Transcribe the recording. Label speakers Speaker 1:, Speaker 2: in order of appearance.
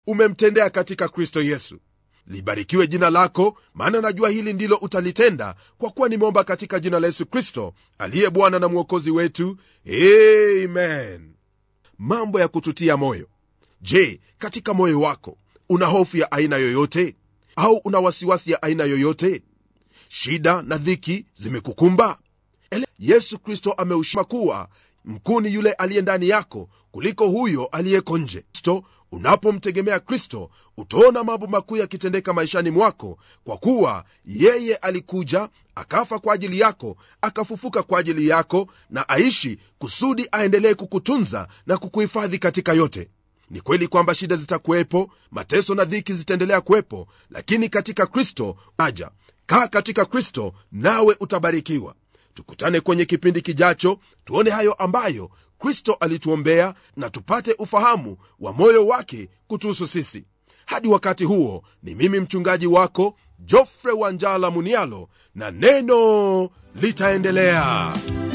Speaker 1: umemtendea katika kristo yesu libarikiwe jina lako maana najua hili ndilo utalitenda kwa kuwa nimeomba katika jina la yesu kristo aliye bwana na mwokozi wetu amen mambo ya kututia moyo je katika moyo wako una hofu ya aina yoyote au una wasiwasi ya aina yoyote shida na dhiki zimekukumba Ele yesu kristo ameushima kuwa mkuu ni yule aliye ndani yako kuliko huyo aliyeko nje kristo unapomtegemea kristo utaona mambo makuu yakitendeka maishani mwako kwa kuwa yeye alikuja akafa kwa ajili yako akafufuka kwa ajili yako na aishi kusudi aendelee kukutunza na kukuhifadhi katika yote ni kweli kwamba shida zitakuwepo mateso na dhiki zitaendelea kuwepo lakini katika kristo aja kaa katika kristo nawe utabarikiwa tukutane kwenye kipindi kijacho tuone hayo ambayo kristo alituombea na tupate ufahamu wa moyo wake kutuhusu sisi hadi wakati huo ni mimi mchungaji wako jofre wanjala munialo na neno litaendelea